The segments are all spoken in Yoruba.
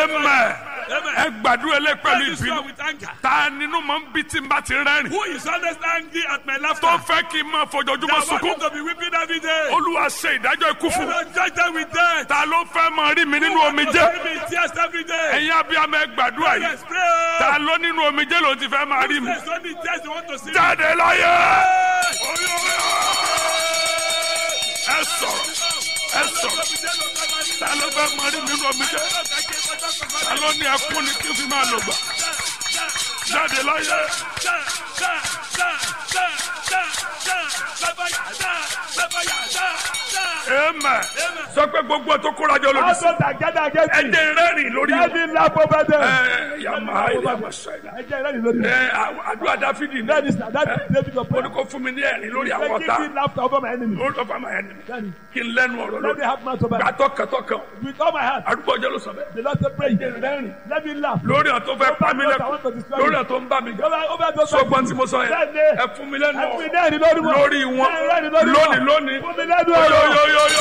amen Amen. ẹ gbàdúrà lé pẹ̀lú Pray this ìbínú prayer with anger. ta nínú máa ń bí tí n bá ti rẹ́rìn Who is always angry at my tó laughter? fẹ́ kí n máa fojoojúmọ́ That want sunkún me to be weeping every day. olúwa ṣe ìdájọ́ ikú fún mi Lord, judge them with death. ta ló fẹ́ máa rí mi nínú Who omijé want to see me in tears every day. ẹ̀yin abiyamọ ẹ gbàdúrà yìí Yes, pray. ta ló nínú omijé ló ti fẹ́ máa rí mi There's only tears you want to see. jáde láyé Hey! Oyo, oyo. ẹ sọ̀rọ̀ ẹ sọ̀rọ̀ ta ló fẹ́ máa rí mi nínú omijé ta ló ní ẹkún ni kí n fi máa lò gbà jáde láyé amen sọ pé gbogbo tó kóra jọ lòdì sí Also that gather against ẹ me. jẹ́ rẹ́rìn lórí Let wọn. me laugh over them. ẹ yàmà ìlànà sẹ́yìn. Ẹ jẹ́ ìrẹ́lì lórí. ẹ àdúrà dáfídì ní. That is that is David of ó ní prayer. kó fún mi ní ẹ̀rín lórí àwọn Give ọ̀tá me laughter over my enemy. lórí ọ̀fà máa ẹni mi Daddy, kí n lẹ́nu ọ̀rọ̀ Let me lórí have mouth over gbà tọkàntọkàn with all my heart. arúgbó ọjọ́ ló sọ bẹ́ẹ̀. The Lord said pray. Let me laugh. lórí ọ̀ tó fẹ́ pa mí lẹ́kùn lórí ọ̀ tó ń bá mi jà Over over those sọgbọ́n tí mo sọ yẹn Daddy, ẹ fún mi lẹ́nu ẹ fún mi ọ̀rọ̀ lẹ́rìn lórí wọn. lórí wọn Ẹ rẹ́rìn lórí wọn. lónìí lónìí Fún mi lẹ́nu ọ̀rọ̀. yóyóyóyó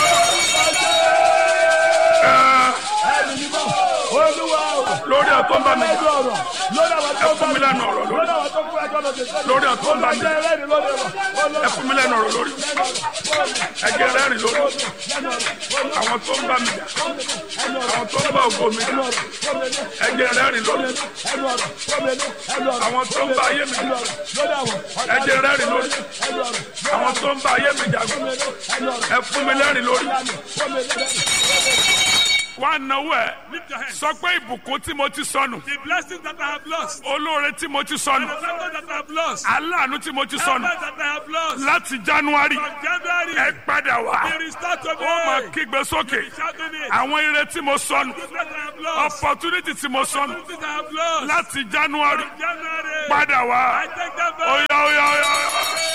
Ẹni mímọ́. Olúwa o. lórí ọ̀ tó ń bá mi Lẹ́nu jà ọ̀rọ̀. Lórí àwọn tó ẹ ń fún bá mi lẹ́nu ọ̀rọ̀ lórí Lórí àwọn tó ń fún ẹjọ́ lọ́dẹ. lórí ọ̀ tó ń bá mi jà Olúwa jẹ́ rẹ́rìn lórí wọn. ẹ fún mi lẹ́nu ọ̀rọ̀ lórí ẹ jẹ́ rẹ́rìn lórí àwọn tó ń bá mi jà àwọn tó ń bá ògo mi jà ẹ jẹ́ rẹ́rìn lórí àwọn tó ń bá ayé mi jà ẹ jẹ́ rẹ́rìn lórí àwọn tó ń bá ayé mi jà ẹ fún mi lẹ́rìn lórí. wá náwó ẹ Lift your hands. sọ pé ìbùkún tí mo ti sọnù The blessings that I have lost. olóore tí mo ti sọnù The blessings that I have lost. aláàánú tí mo ti The sọnù blessings that I have lost. láti january From January. ẹ padà wá Be restored to me. ó máa kígbe sókè Shouting it. àwọn ire tí mo sọnù Goodness that I have lost. opportunity tí mo sọnù Opportunities I have lost. láti january From January. padà I wá take them back. oya oya oya oya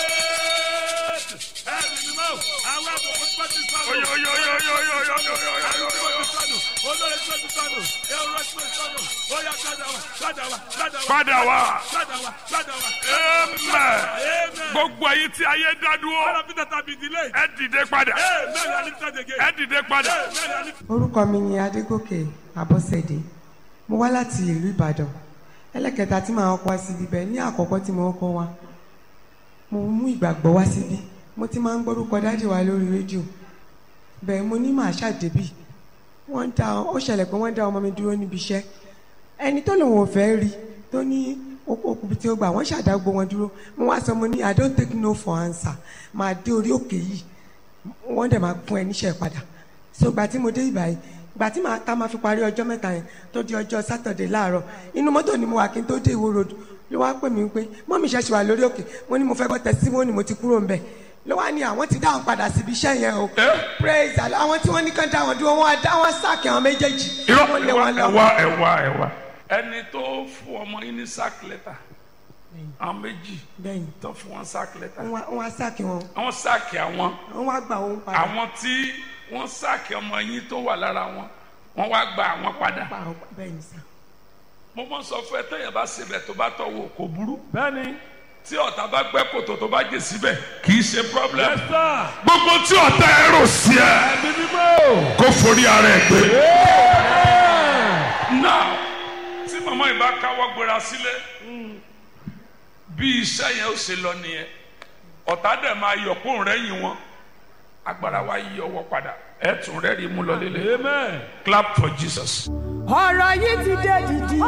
Ẹ̀mí ni mọ́. Àwọn àbùkù tó ti sọnù. oya oya oya oya oya oya oya oya oya oya. Olórí tó ti sọnù. Èrò tó ti sọnù. Ó yá padà wá. Padà wá. Padà wá. padà wá Padà wá. Padà wá. amen Amen. gbogbo èyí tí ayé dá All dúró of it that have been delayed. ẹ dìde padà Amen. I lift it again. ẹ dìde padà Amen. I lift orúkọ mi ni adégòkè abọ́sẹ̀dé mo wá láti ìlú ìbàdàn ẹlẹ́kẹta tí màá kọ́ síbi bẹ́ẹ̀ ní àkọ́kọ́ tí mo kọ́ wa mo mú ìgbàgbọ́ wá síbí mo ti máa ń gbórúkọ dáàdì wa lórí rédíò bẹ́ẹ̀ mo ní màá ṣàdébì wọ́n dá ó ṣẹlẹ̀ pé wọ́n dá ọmọ mi dúró níbi iṣẹ́ ẹni tó lòun ò fẹ́ rí tó ní okùnbi tí ó gbà wọ́n ṣàdágbò wọn dúró mo wá sọ mo ní i don't take no for answer máa dé orí òkè yìí wọ́n dẹ̀ máa fún ẹ níṣẹ́ padà so gbà tí mo dé ìbàyìí gbà tí màá tá máa fi parí ọjọ́ mẹ́ta yẹn tó di ọjọ́ sátọ̀dẹ̀ láàárọ̀ inú mọ́tò ni mo wà kí n tó dé ìwó road ló wá pè mí pé mọ́mí ṣẹ̀ṣẹ̀ wà lórí òkè mo ní mo fẹ́ gbọ́ tẹ̀símọ́nì mo ti kúrò ń bẹ̀ ló wá ní àwọn ti dá wọn padà síbi iṣẹ́ yẹn o praise Allah àwọn tí wọ́n ní kán dá wọn dúró wọn á dá wọn sáàkì àwọn méjèèjì irọ́ wọ́n lé ẹ̀wá wọn lọ. ẹ̀wá ẹ̀wá ẹ̀wá. ẹni tó fún ọmọ yín ní sack letter àwọn méjì bẹ́ẹ̀ni tó fún wọn sack letter wọ́n wá- wọ́n á sáàkì wọn àwọn sáàkì àwọn wọ́n wá gbà wọn padà àwọn tí wọ́n sáàkì ọmọ yín tó wà lára wọn wọ́n wá gba àwọn padà. pa àwọn bẹ́ẹ̀ni sá. mo mọ sọ fún ẹ téèyàn bá sebẹ̀ tó bá tọ̀ wò kò burú Bẹ́ẹ̀ni. tí ọ̀tá bá gbẹ́ kòtò tó bá jẹ síbẹ̀ kì í ṣe problem. Yes, sir. gbogbo tí ọ̀tá ẹ rò sí ẹ Ẹ̀mí mímọ́. kó forí ara ẹ gbé. Amen. now tí màmá yìí bá káwọ́ gbéra sílé bí iṣẹ́ yẹn ó ṣe lọ nìyẹn ọ̀tá dẹ̀ máa yọ̀ kó ń rẹ́yìn wọn agbára wa yí ọwọ́ padà ẹ̀ tún rẹ́rìí mú lọ lélẹ̀ Amen. clap for jesus. ọ̀rọ̀ yìí ti dé dìdì.